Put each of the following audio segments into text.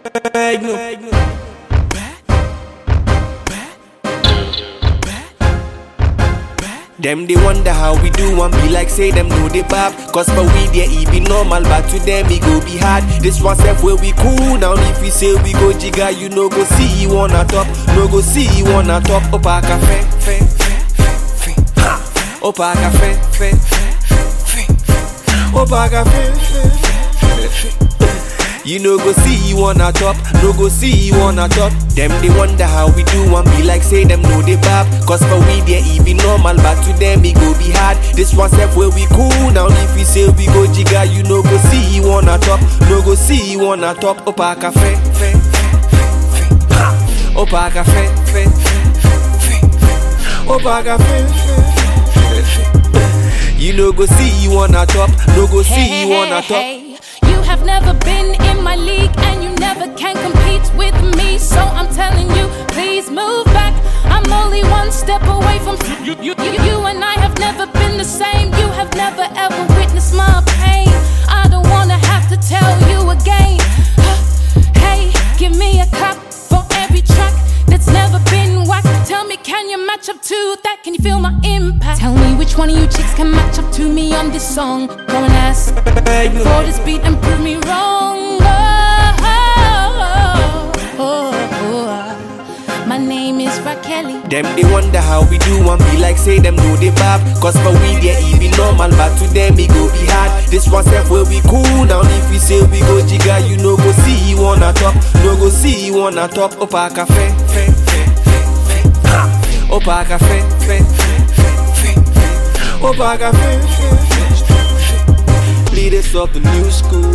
Them they wonder how we do and be like say them know the bab Cause for we there it be normal but to them it go be hard This one self where we cool now if we say we go jigga you no go see you on a top No go see you on a top Opa cafe fe fe fe fe ha Opa cafe fe fe fe fe Opa cafe fe fe fe fe you no go see you on a top, no go see you on a top. Them they wonder how we do and be like say them know the bab. Cause for we there it be normal, but to them it go be hard. This one step where we cool now if we say we go jigga, you no go see you on a top, no go see you on a top. Opa cafe, fe, fe, fe, fe. Ha. Opa cafe, fe, fe, fe, fe. Opa cafe, fe, fe, fe, fe. You no go see you on a top, no go see you on a top. Hey, you have never been in my league and you never can compete with me. So I'm telling you, please move back. I'm only one step away from you. You, you, you and I have never been the same. You have never ever witnessed my pain. I don't wanna have to tell you again. Hey, give me a clap for every track that's never been whacked. Tell me, can you match up to that? Can you feel my impact? Tell me which one of you chicks can match up to me on this song. Go and ask for this beat and prove me wrong. Oh, oh, oh, oh. My name is Raquel. Them they wonder how we do and be like say them know the bab Cause for we there it be normal but to them it go be hard This one step where we cool now if we say we go jigga you no go see you on a top No go see you on a top Opa cafe fe fe fe fe ha Opa cafe fe fe fe fe fe Opa cafe fe fe fe fe Leaders of the new school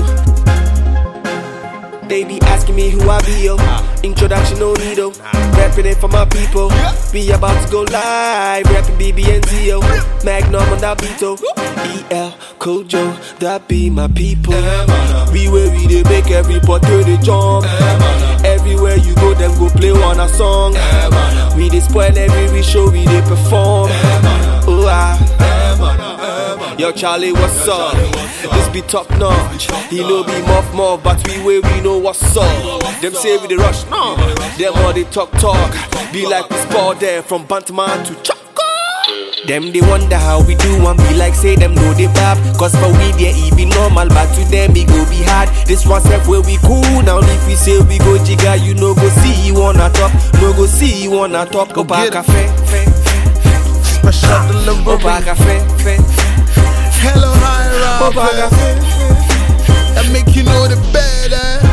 they be asking me who I be, yo. Introduction, no need, yo. Rapping it for my people. Be about to go live. Rapping BBNZ, yo. Magnum on that beat, yo. EL, Kojo, that be my people. We where we they make every portrait they jump. Everywhere you go, them go play on a song. We they spoil every show, we they perform. Oh, ah. Yo, Charlie, what's up? This be top notch. He know be muff muff, but we way we know what's up. Them say we the rush, no. Them all they talk talk. Be like we sport there from Bantaman to Choco. Them they wonder how we do and be like say them know the bab Cause for we there it be normal but to them it go be hard This one step where we cool now if we say we go jigga you no go see you on a top No go see you on a top Go back get it. cafe fe, fe, fe. Special delivery. Go back cafe fe, fe. Hello, high Go back rapper. cafe fe, fe. That make you know the better.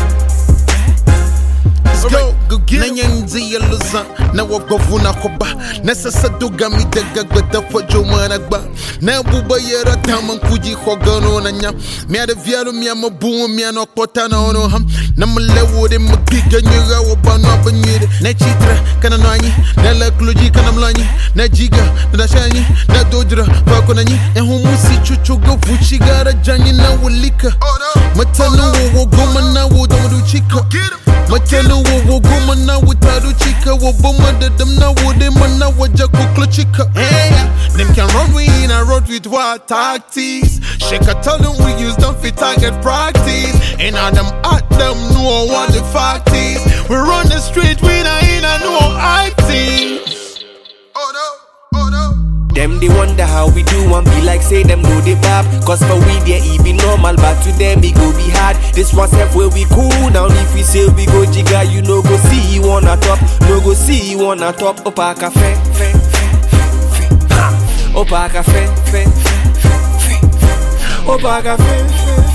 Let's go. Go get na nyanzi ya luza na wagovu na koba na sasa duga mi daga gwada fojo mana gba na buba yera taman kuji khogano na nya mi ada vialu mi ama buwa mi ano kota na ono ham na mlewo de magiga nyega wo banu abanyire na chitra kana nanyi na la kluji kana mlanyi na jiga na dashanyi na dodra fako nanyi e humusi chuchu go fuchi gara janyi na wulika matanu wo wo goma na wo domo chika Matelu wo wo goma na without chika wo boma de them na wo de man na waja kukla chika. Hey, them can run we in a road with what tactics. Shake a tell them we use them for target practice. And all them at them know what the fact is. We run the street we not in a no acting. Oh no, oh no. Them they wonder how we do and be like say them know the bab Cause for we there it be normal but to them it go be hard This one step where we cool now if we say we go jigga you no go see you on a top No go see you on a top Opa cafe fe fe fe fe ha Opa cafe fe fe fe fe fe Opa cafe fe fe